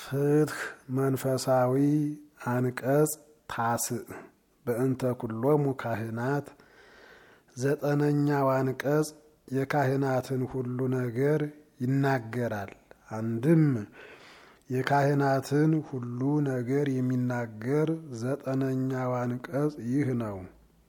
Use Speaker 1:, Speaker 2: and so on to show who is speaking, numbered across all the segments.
Speaker 1: ፍትህ መንፈሳዊ አንቀጽ ታስዕ በእንተ ኩሎሙ ካህናት ዘጠነኛው አንቀጽ የካህናትን ሁሉ ነገር ይናገራል። አንድም የካህናትን ሁሉ ነገር የሚናገር ዘጠነኛው አንቀጽ ይህ ነው።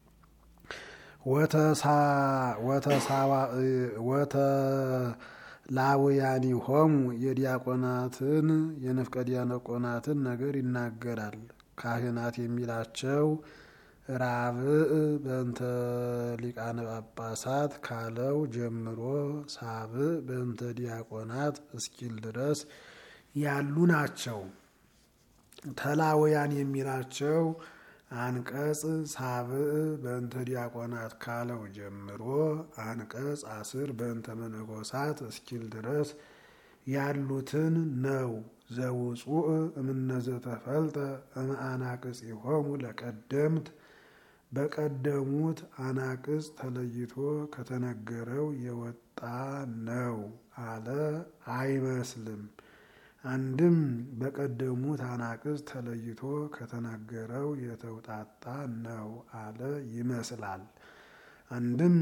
Speaker 1: ወተላውያኒሆሙ የዲያቆናትን የንፍቀ ዲያቆናትን ነገር ይናገራል። ካህናት የሚላቸው ራብዕ በእንተ ሊቃነ ጳጳሳት ካለው ጀምሮ ሳብዕ በእንተ ዲያቆናት እስኪል ድረስ ያሉ ናቸው። ተላውያን የሚላቸው አንቀጽ ሳብዕ በእንተ ዲያቆናት ካለው ጀምሮ አንቀጽ አስር በእንተ መነኮሳት እስኪል ድረስ ያሉትን ነው። ዘውፁእ እምነዘተፈልጠ እምአናቅጽሆሙ ለቀደምት በቀደሙት አናቅጽ ተለይቶ ከተነገረው የወጣ ነው አለ አይመስልም። አንድም በቀደሙት አናቅጽ ተለይቶ ከተነገረው የተውጣጣ ነው አለ ይመስላል። አንድም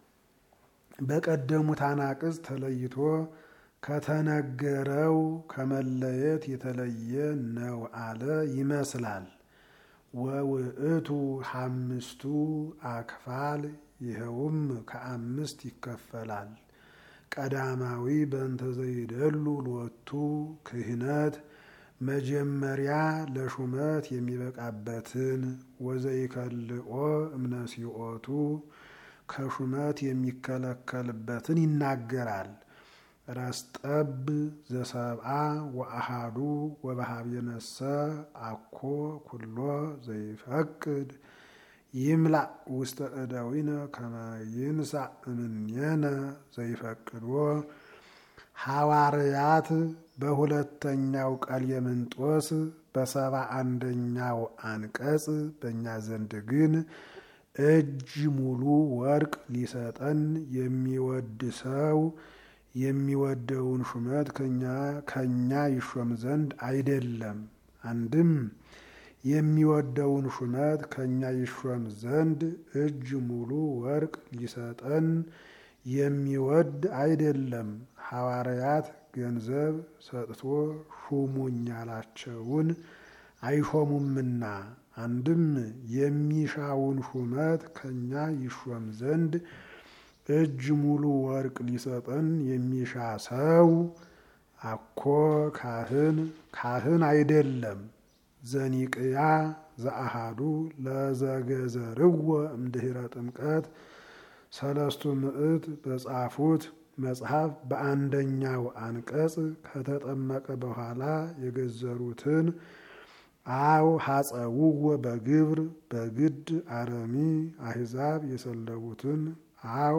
Speaker 1: በቀደሙት አናቅጽ ተለይቶ ከተነገረው ከመለየት የተለየ ነው አለ ይመስላል። ወውእቱ ሐምስቱ አክፋል ይኸውም ከአምስት ይከፈላል። ቀዳማዊ በእንተ ዘይደሉ ሎቱ ክህነት መጀመሪያ ለሹመት የሚበቃበትን ወዘይከልኦ እምነሲኦቱ ከሹመት የሚከለከልበትን ይናገራል። ረስጠብ ዘሰብአ ወአሃዱ ወበሃብየነሰ አኮ ኩሎ ዘይፈቅድ ይምላእ ውስተ እደዊነ ከመ ይንሳእ እምኔነ ዘይፈቅዶ ሐዋርያት በሁለተኛው ቀሌምንጦስ በሰባ አንደኛው አንቀጽ በእኛ ዘንድ ግን እጅ ሙሉ ወርቅ ሊሰጠን የሚወድ ሰው የሚወደውን ሹመት ከኛ ይሾም ዘንድ አይደለም። አንድም የሚወደውን ሹመት ከኛ ይሾም ዘንድ እጅ ሙሉ ወርቅ ሊሰጠን የሚወድ አይደለም። ሐዋርያት ገንዘብ ሰጥቶ ሹሙኝ ያላቸውን አይሾሙምና። አንድም የሚሻውን ሹመት ከኛ ይሾም ዘንድ እጅ ሙሉ ወርቅ ሊሰጠን የሚሻ ሰው አኮ ካህን ካህን አይደለም። ዘኒቅያ ዘአሃዱ ለዘገዘርዎ እምድኅረ ጥምቀት ሰለስቱ ምዕት በጻፉት መጽሐፍ በአንደኛው አንቀጽ ከተጠመቀ በኋላ የገዘሩትን አው ሐጸውዎ በግብር በግድ አረሚ አሕዛብ የሰለቡትን አው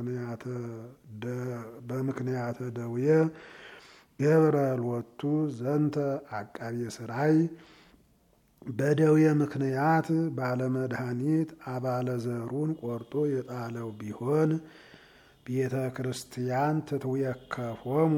Speaker 1: በምክንያተ ደውየ ገብረ ሎቱ ዘንተ አቃቤ ሥራይ በደዌ ምክንያት ባለመድኃኒት አባለ ዘሩን ቆርጦ የጣለው ቢሆን ቤተ ክርስቲያን ትትዌከፎሙ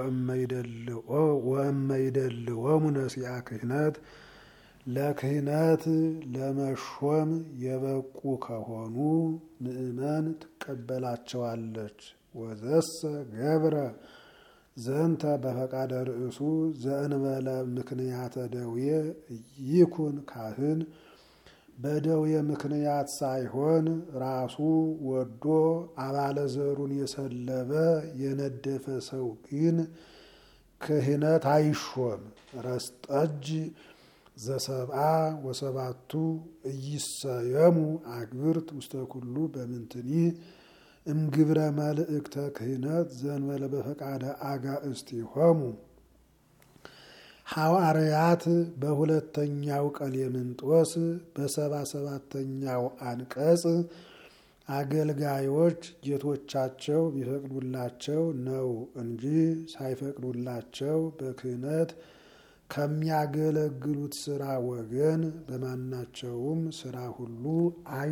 Speaker 1: ወእመይደልዎሙ ነሲአ ክህነት ለክህነት ለመሾም የበቁ ከሆኑ ምእመን ትቀበላቸዋለች። ወዘሰ ገብረ ዘንተ በፈቃደ ርእሱ ዘእንበለ ምክንያተ ደዌ ይኩን ካህን በደዌ ምክንያት ሳይሆን ራሱ ወዶ አባለ ዘሩን የሰለበ የነደፈ ሰው ግን ክህነት አይሾም። ረስጠጅ ዘሰብአ ወሰባቱ እይሰየሙ አግብርት ውስተ ኩሉ በምንትኒ እምግብረ መልእክተ ክህነት ዘንበለ በፈቃደ አጋእዝቲሆሙ ሐዋርያት በሁለተኛው ቀሌምንጦስ በሰባ ሰባተኛው አንቀጽ አገልጋዮች ጌቶቻቸው ቢፈቅዱላቸው ነው እንጂ ሳይፈቅዱላቸው በክህነት ከሚያገለግሉት ስራ ወገን በማናቸውም ስራ ሁሉ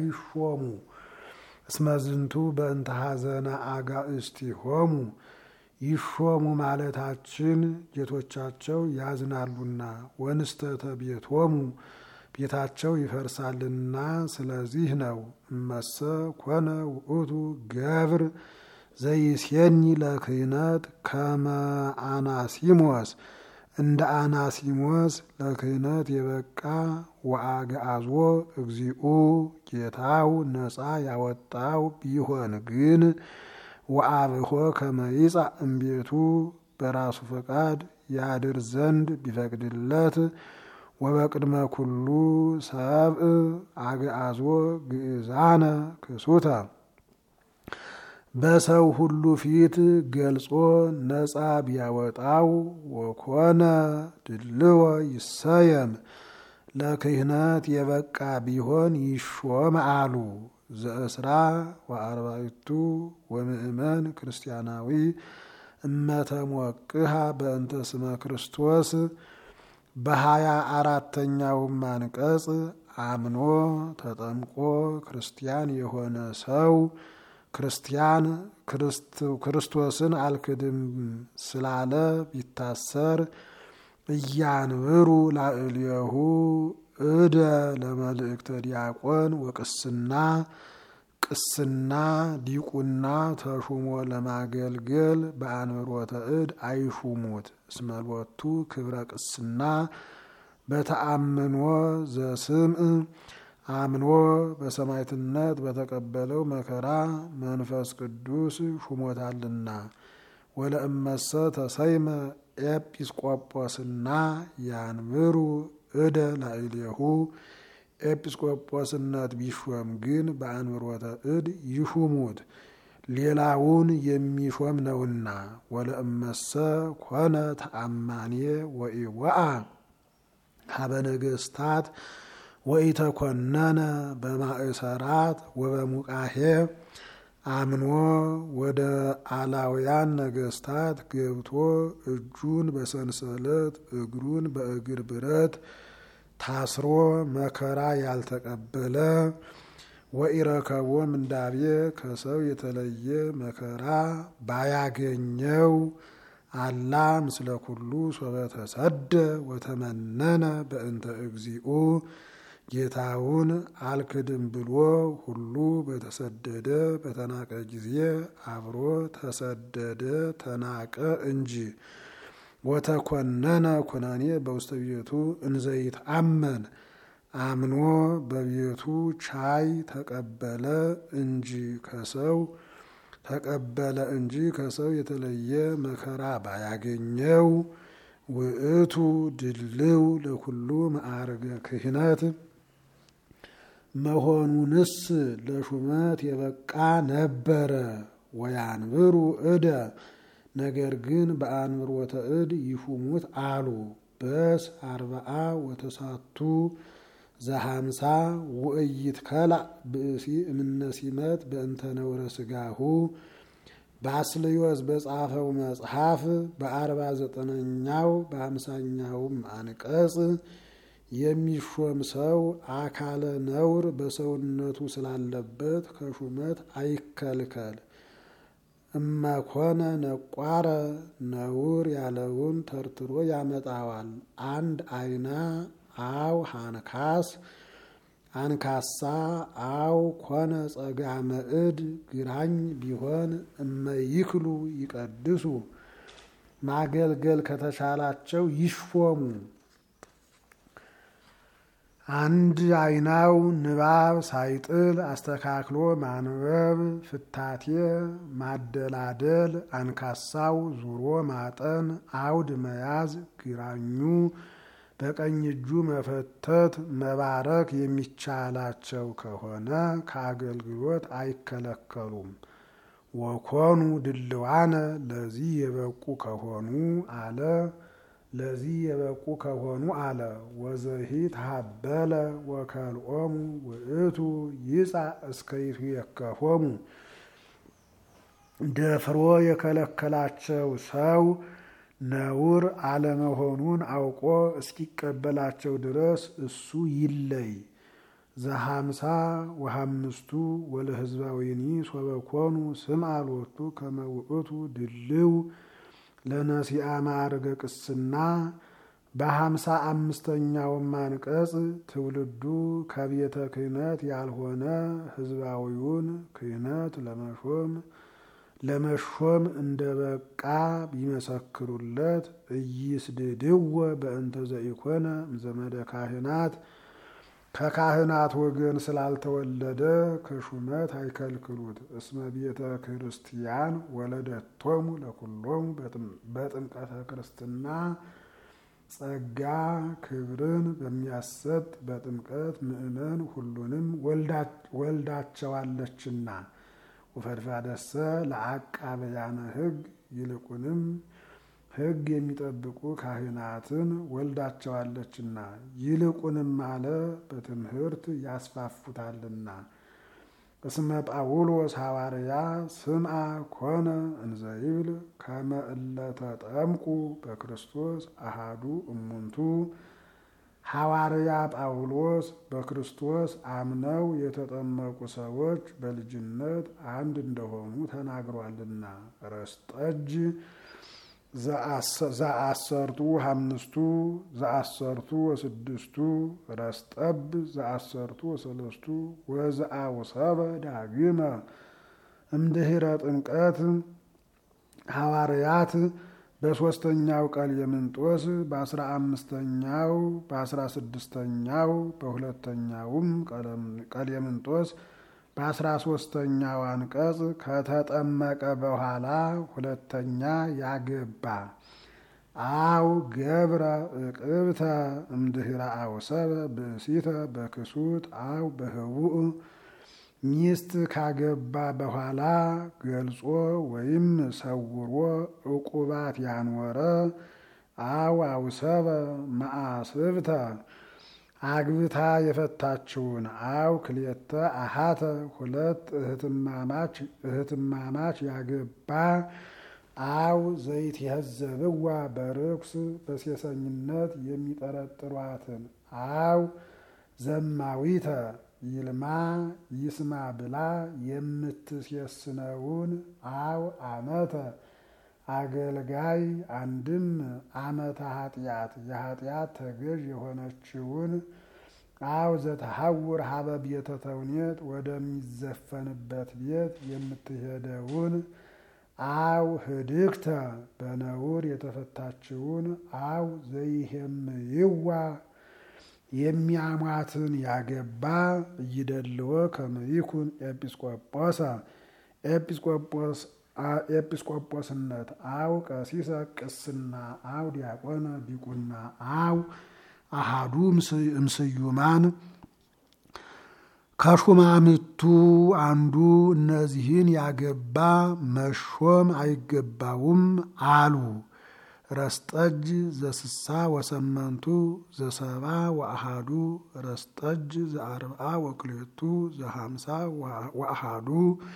Speaker 1: አይሾሙ። እስመዝንቱ በእንተ ሐዘነ አጋእዝቲሆሙ ይሾሙ ማለታችን ጌቶቻቸው ያዝናሉና ወንስተተ ቤቶሙ ቤታቸው ይፈርሳልና ስለዚህ ነው። እመሰ ኮነ ውእቱ ገብር ዘይሴኒ ለክህነት ከመ አናሲሞስ እንደ አናሲሞስ ለክህነት የበቃ ወአግዓዞ እግዚኡ ጌታው ነፃ ያወጣው ቢሆን ግን ወአብሆ ከመ ይጻእ እምቤቱ በራሱ ፈቃድ ያድር ዘንድ ቢፈቅድለት ወበቅድመ ኩሉ ሰብእ አግዓዞ ግእዛነ ክሱተ በሰው ሁሉ ፊት ገልጾ ነፃ ቢያወጣው ወኮነ ድልዎ ይሰየም ለክህነት የበቃ ቢሆን ይሾም አሉ። ዘእስራ ወአርባዕቱ ወምእመን ክርስቲያናዊ እመተሞቅሃ በእንተ ስመ ክርስቶስ በሀያ አራተኛውም አንቀጽ አምኖ ተጠምቆ ክርስቲያን የሆነ ሰው ክርስቲያን ክርስቶስን አልክድም ስላለ ቢታሰር እያንብሩ ላዕሌሁ እደ ለመልእክተ ዲያቆን ወቅስና ቅስና ዲቁና ተሹሞ ለማገልገል በአንብሮተ እድ አይሹሙት። እስመሎቱ ክብረ ቅስና በተአምኖ ዘስምዕ አምኖ በሰማዕትነት በተቀበለው መከራ መንፈስ ቅዱስ ሹሞታልና። ወለእመሰ ተሰይመ ኤጲስቆጶስና ያንብሩ እደ ላዕሌሁ ኤጲስቆጶስነት ቢሾም ግን በአንብሮተ እድ ይሹሙት ሌላውን የሚሾም ነውና። ወለእመሰ ኮነ ተአማኔ ወኢወአ ሀበ ነገስታት ወኢተኮነነ በማእሰራት ወበሙቃሄ አምኖ ወደ አላውያን ነገስታት ገብቶ እጁን በሰንሰለት እግሩን በእግር ብረት ታስሮ መከራ ያልተቀበለ ወኢረከቦ ምንዳቤ ከሰው የተለየ መከራ ባያገኘው አላ ምስለ ኩሉ ሶበ ተሰደ ወተመነነ በእንተ እግዚኡ ጌታውን አልክድም ብሎ ሁሉ በተሰደደ በተናቀ ጊዜ አብሮ ተሰደደ ተናቀ እንጂ። ወተኮነነ ኩነኔ በውስተ ቤቱ እንዘይት አመን አምኖ በቤቱ ቻይ ተቀበለ እንጂ ከሰው ተቀበለ እንጂ ከሰው የተለየ መከራ ባያገኘው ውእቱ ድልው ለኩሉ ማዕርገ ክህነት መሆኑንስ ለሹመት የበቃ ነበረ። ወያንብሩ እደ ነገር ግን በአንብሮተ እድ ይሹሙት አሉ። በስ አርባአ ወተሳቱ ዘሀምሳ ውእይት ከላእ ብእሲ እምነሲመት በእንተ ነውረ ስጋሁ ባስልዮስ በጻፈው መጽሐፍ በአርባ ዘጠነኛው በሀምሳኛውም አንቀጽ የሚሾም ሰው አካለ ነውር በሰውነቱ ስላለበት ከሹመት አይከልከል። እመኮነ ነቋረ ነውር ያለውን ተርትሮ ያመጣዋል። አንድ አይና አው ሃንካስ አንካሳ አው ኮነ ጸጋመ እድ ግራኝ ቢሆን እመይክሉ ይቀድሱ ማገልገል ከተቻላቸው ይሾሙ። አንድ አይናው ንባብ ሳይጥል አስተካክሎ ማንበብ፣ ፍታቴ ማደላደል፣ አንካሳው ዙሮ ማጠን፣ አውድ መያዝ፣ ግራኙ በቀኝ እጁ መፈተት፣ መባረክ የሚቻላቸው ከሆነ ከአገልግሎት አይከለከሉም። ወኮኑ ድልዋነ ለዚህ የበቁ ከሆኑ አለ ለዚህ የበቁ ከሆኑ አለ ወዘሂ ተሀበለ ወከልኦሙ ውእቱ ይጻ እስከይቱ የከፎሙ ደፍሮ የከለከላቸው ሰው ነውር አለመሆኑን አውቆ እስኪቀበላቸው ድረስ እሱ ይለይ። ዘሀምሳ ወሀምስቱ ወለህዝባዊኒ ሶበኮኑ ስም አልወቱ ከመውእቱ ድልው ለነሲአ ማዕርገ ቅስና በሀምሳ አምስተኛውም አንቀጽ ትውልዱ ከቤተ ክህነት ያልሆነ ህዝባዊውን ክህነት ለመሾም ለመሾም እንደ በቃ ቢመሰክሩለት እይስድድወ በእንተ ዘኢኮነ እምዘመደ ካህናት ከካህናት ወገን ስላልተወለደ ከሹመት አይከልክሉት። እስመ ቤተ ክርስቲያን ወለደቶሙ ለኩሎሙ በጥምቀተ ክርስትና ጸጋ ክብርን በሚያሰጥ በጥምቀት ምእመን ሁሉንም ወልዳቸዋለችና ወፈድፋደሰ ለአቃበያነ ሕግ ይልቁንም ሕግ የሚጠብቁ ካህናትን ወልዳቸዋለችና ይልቁንም አለ በትምህርት ያስፋፉታልና። እስመ ጳውሎስ ሐዋርያ ስምዐ ኮነ እንዘይብል ከመ እለ ተጠምቁ በክርስቶስ አሃዱ እሙንቱ ሐዋርያ ጳውሎስ በክርስቶስ አምነው የተጠመቁ ሰዎች በልጅነት አንድ እንደሆኑ ተናግሯልና። ረስጠጅ ዘአሰርቱ አምስቱ ዘአሰርቱ ወስድስቱ ረስጠብ ዘአሰርቱ ወሰለስቱ ወዘአውሰበ ዳግመ እምድኅረ ጥምቀት ሐዋርያት በሦስተኛው ቀሌምንጦስ በአስራ አምስተኛው በአስራ ስድስተኛው በሁለተኛውም ቀሌምንጦስ በአስራ ሶስተኛው አንቀጽ ከተጠመቀ በኋላ ሁለተኛ ያገባ አው ገብረ እቅብተ እምድኅረ አውሰበ ብእሲተ በክሱት አው በህቡእ ሚስት ካገባ በኋላ ገልጾ ወይም ሰውሮ ዕቁባት ያኖረ አው አውሰበ መአስብተ አግብታ የፈታችውን አው ክልኤተ አሃተ ሁለት እህትማማች እህትማማች ያገባ አው ዘይት የህዘብዋ በርኩስ በሴሰኝነት የሚጠረጥሯትን አው ዘማዊተ ይልማ ይስማ ብላ የምትሴስነውን አው አመተ አገልጋይ አንድም አመተ ኃጢአት የኃጢአት ተገዥ የሆነችውን አው ዘተሐውር ሀበ ቤተ ተውኔት ወደሚዘፈንበት ቤት የምትሄደውን አው ህድግተ በነውር የተፈታችውን አው ዘይሄምይዋ የሚያሟትን ያገባ እይደልዎ ከመይኩን ኤጲስቆጶሰ ኤጲስቆጶስ ኤጲስቆጶስነት አው ቀሲሰ ቅስና አው ዲያቆነ ዲቁና አው አሃዱ እምስዩማን ከሹማምቱ አንዱ እነዚህን ያገባ መሾም አይገባውም አሉ። ረስጠጅ ዘስሳ ወሰመንቱ ዘሰባ ወአሃዱ ረስጠጅ ዘአርብዓ ወክልኤቱ ዘሃምሳ ወአሃዱ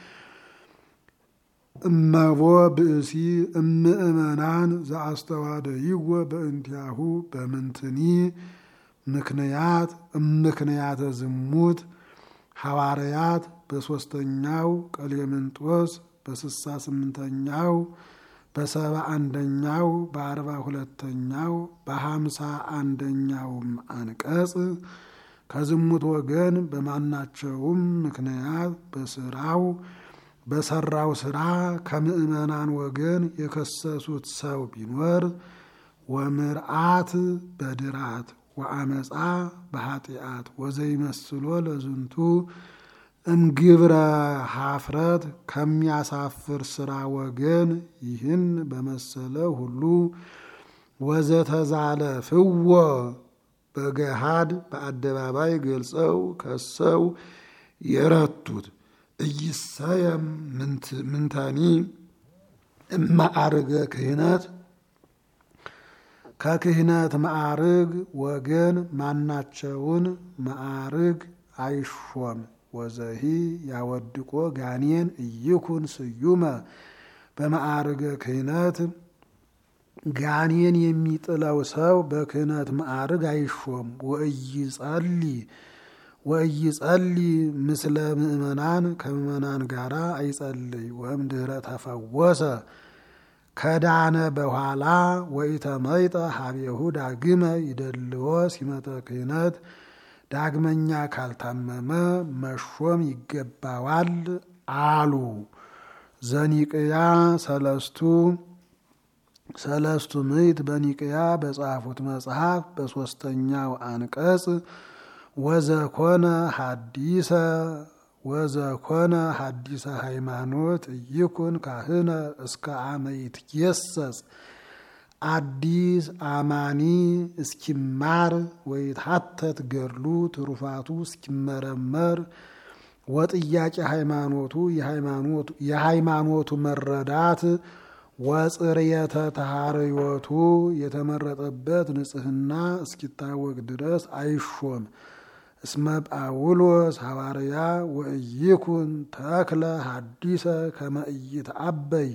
Speaker 1: እመቦ ብእሲ እምእመናን ዘአስተዋደይዎ በእንቲአሁ በምንትኒ ምክንያት እምክንያተ ዝሙት ሐዋርያት በሦስተኛው ቀሌምንጦስ በስሳ ስምንተኛው በሰባ አንደኛው በአርባ ሁለተኛው በሀምሳ አንደኛውም አንቀጽ ከዝሙት ወገን በማናቸውም ምክንያት በስራው በሰራው ስራ ከምእመናን ወገን የከሰሱት ሰው ቢኖር ወምርአት በድራት ወአመፃ በኃጢአት ወዘይመስሎ ለዝንቱ እምግብረ ሀፍረት ከሚያሳፍር ስራ ወገን ይህን በመሰለ ሁሉ ወዘተዛለ ፍዎ በገሃድ በአደባባይ ገልጸው ከሰው የረቱት እይሰየም ምንተኒ እማዕርገ ክህነት ከክህነት ማዕርግ ወገን ማናቸውን ማዕርግ አይሾም። ወዘሂ ያወድቆ ጋኔን እይኩን ስዩመ በማዕርገ ክህነት ጋኔን የሚጥለው ሰው በክህነት ማዕርግ አይሾም። ወእይጸሊ ወእይጸሊ ምስለ ምእመናን ከምእመናን ጋራ አይጸልይ። ወእም ድህረ ተፈወሰ ከዳነ በኋላ ወኢተመይጠ ሀቤሁ ዳግመ ይደልዎ ሲመተ ክህነት ዳግመኛ ካልታመመ መሾም ይገባዋል አሉ። ዘኒቅያ ሰለስቱ ሰለስቱ ምዕት በኒቅያ በጻፉት መጽሐፍ በሶስተኛው አንቀጽ ወዘኮነ ሀዲሰ ወዘኮነ ሀዲሰ ሃይማኖት ይኩን ካህነ እስከ አመ ይትጌሰጽ አዲስ አማኒ እስኪማር ወይትሐተት ገድሉ ትሩፋቱ እስኪመረመር ወጥያቄ ሃይማኖቱ የሃይማኖቱ መረዳት ወጽርየተ ተሐርዮቱ የተመረጠበት ንጽሕና እስኪታወቅ ድረስ አይሾም። እስመ ጳውሎስ ሐዋርያ ወእይኩን ተክለ ሀዲሰ ከመ ኢይትዐበይ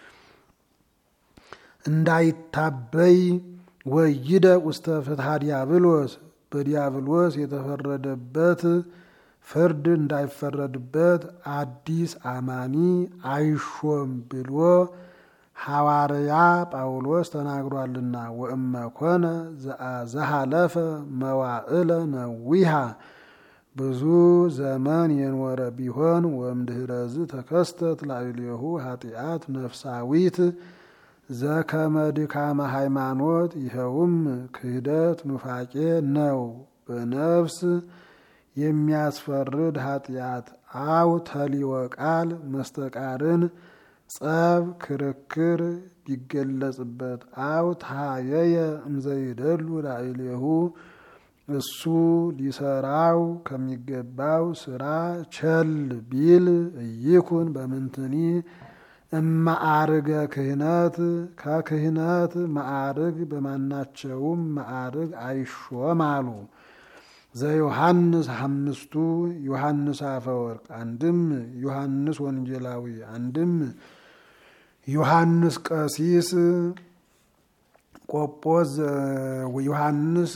Speaker 1: እንዳይታበይ ወይደቅ ውስተ ፍትሐ ዲያብሎስ በዲያብሎስ የተፈረደበት ፍርድ እንዳይፈረድበት አዲስ አማኒ አይሾም ብሎ ሐዋርያ ጳውሎስ ተናግሯልና። ወእመ ኮነ ዘሃለፈ መዋዕለ ነዊሃ ብዙ ዘመን የኖረ ቢሆን ወእምድኅረዝ ተከስተት ላዕሌሁ ኃጢአት ነፍሳዊት ዘከመ ድካመ ሃይማኖት ይኸውም ክህደት ኑፋቄ ነው። በነፍስ የሚያስፈርድ ኃጢአት አው ተሊወ ቃል መስተቃርን ጸብ ክርክር ቢገለጽበት አው ታየየ እምዘይደሉ ላዕሌሁ እሱ ሊሰራው ከሚገባው ስራ ቸል ቢል እይኩን በምንትኒ እማዕርገ ክህነት ከክህነት ማዕርግ በማናቸውም ማዕርግ አይሾም አሉ። ዘዮሐንስ አምስቱ ዮሐንስ አፈወርቅ አንድም ዮሐንስ ወንጌላዊ አንድም ዮሐንስ ቀሲስ ቆጶስ ዮሐንስ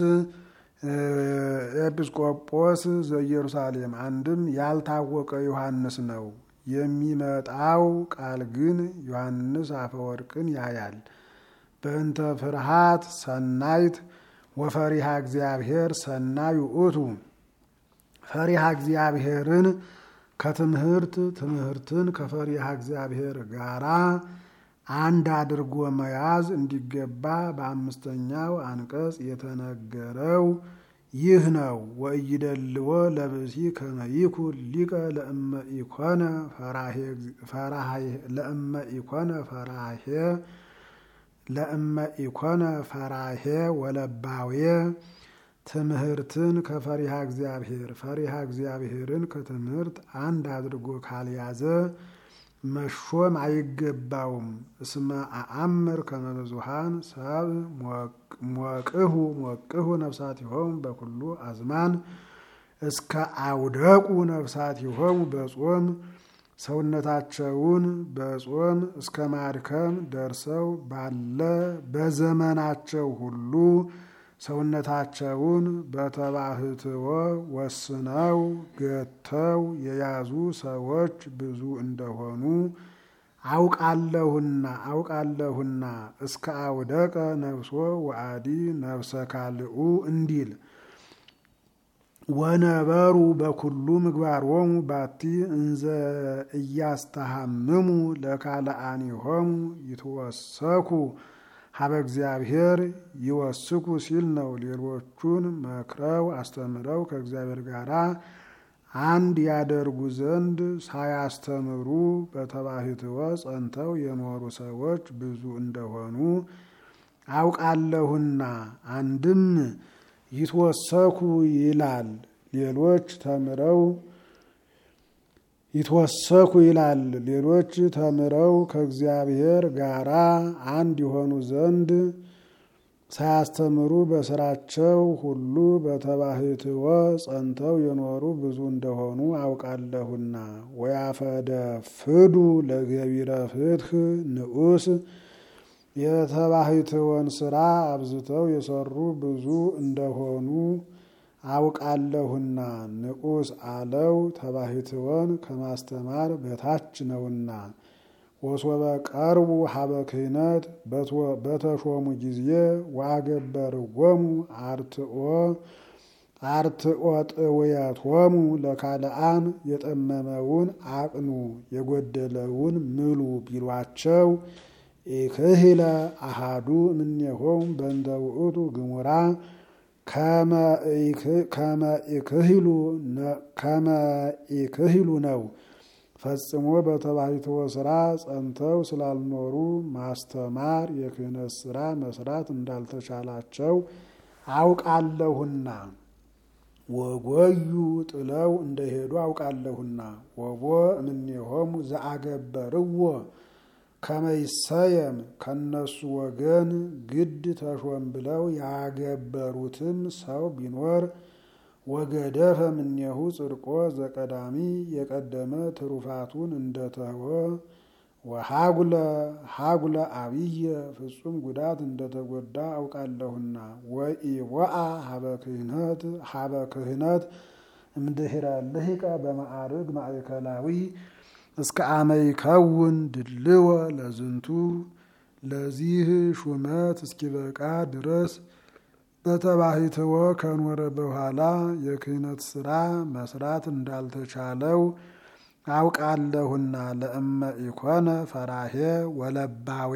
Speaker 1: ኤጲስቆጶስ ዘኢየሩሳሌም አንድም ያልታወቀ ዮሐንስ ነው። የሚመጣው ቃል ግን ዮሐንስ አፈወርቅን ያያል። በእንተ ፍርሃት ሰናይት ወፈሪሃ እግዚአብሔር ሰናይ ውእቱ ፈሪሃ እግዚአብሔርን ከትምህርት ትምህርትን ከፈሪሃ እግዚአብሔር ጋራ አንድ አድርጎ መያዝ እንዲገባ በአምስተኛው አንቀጽ የተነገረው ይህ ነው። ወኢይደልዎ ለብእሲ ከመ ይኩን ሊቀ ለእመ ኢኮነ ለእመ ኢኮነ ፈራሄ ለእመ ኢኮነ ፈራሄ ወለባዌ ትምህርትን ከፈሪሃ እግዚአብሔር ፈሪሃ እግዚአብሔርን ከትምህርት አንድ አድርጎ ካልያዘ መሾም አይገባውም። እስመ አአምር ከመ ብዙኃን ሰብ ሞቅሁ ሞቅሁ ነፍሳቲሆሙ በኩሉ አዝማን እስከ አውደቁ ነፍሳቲሆሙ በጾም ሰውነታቸውን በጾም እስከ ማድከም ደርሰው ባለ በዘመናቸው ሁሉ ሰውነታቸውን በተባህትዎ ወስነው ገተው የያዙ ሰዎች ብዙ እንደሆኑ አውቃለሁና አውቃለሁና እስከ አውደቀ ነፍሶ ወአዲ ነፍሰ ካልኡ እንዲል ወነበሩ በኩሉ ምግባሮሙ ባቲ እንዘ እያስተሃምሙ ለካልአኒሆሙ ይትወሰኩ ሀበ እግዚአብሔር ይወስኩ ሲል ነው። ሌሎቹን መክረው አስተምረው ከእግዚአብሔር ጋር አንድ ያደርጉ ዘንድ ሳያስተምሩ በተባህትወ ጸንተው የኖሩ ሰዎች ብዙ እንደሆኑ አውቃለሁና አንድም ይትወሰኩ ይላል። ሌሎች ተምረው ይትወሰኩ ይላል። ሌሎች ተምረው ከእግዚአብሔር ጋራ አንድ የሆኑ ዘንድ ሳያስተምሩ በስራቸው ሁሉ በተባህትወ ጸንተው የኖሩ ብዙ እንደሆኑ አውቃለሁና ወያፈደፍዱ ለገቢረ ፍትህ ንዑስ የተባህትወን ስራ አብዝተው የሰሩ ብዙ እንደሆኑ አውቃለሁና ንዑስ አለው ተባህትወን ከማስተማር በታች ነውና። ወሶበ ቀርቡ ሀበ ክህነት በተሾሙ ጊዜ ዋገበርዎሙ አርትኦ አርትኦ ጥውየቶሙ ለካልአን የጠመመውን አቅኑ የጎደለውን ምሉ ቢሏቸው ኢክህለ አሃዱ እምኔሆሙ በእንተ ውእቱ ግሙራ ከመ ኢክህሉ ነው። ፈጽሞ በተባሕትዎ ስራ ጸንተው ስላልኖሩ ማስተማር የክህነት ስራ መስራት እንዳልተቻላቸው አውቃለሁና ወጎዩ ጥለው እንደሄዱ አውቃለሁና ወቦ እምኔሆሙ ዘአገበርዎ ከመይሰየም ከነሱ ወገን ግድ ተሾም ብለው ያገበሩትም ሰው ቢኖር ወገደፈ እምኔሁ ጽድቆ ዘቀዳሚ የቀደመ ትሩፋቱን እንደተወ ወሃጉለ ሃጉለ አብየ ፍጹም ጉዳት እንደተጎዳ አውቃለሁና ወኢወአ ሀበ ክህነት ሀበ ክህነት እምድኅረ ልሂቀ በማዕርግ ማእከላዊ እስከ አመይከውን ድልወ ለዝንቱ ለዚህ ሹመት እስኪበቃ ድረስ በተባሕትዎ ከኖረ በኋላ የክህነት ስራ መስራት እንዳልተቻለው አውቃለሁና ለእመ ኢኮነ ፈራሄ ወለባዌ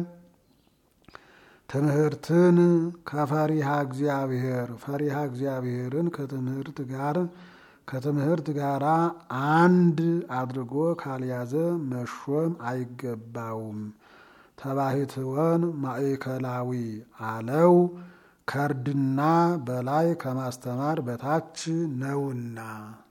Speaker 1: ትምህርትን ከፈሪሃ እግዚአብሔር ፈሪሃ እግዚአብሔርን ከትምህርት ጋር ከትምህርት ጋር አንድ አድርጎ ካልያዘ መሾም አይገባውም። ተባሕትወን ማእከላዊ አለው ከእርድና በላይ ከማስተማር በታች ነውና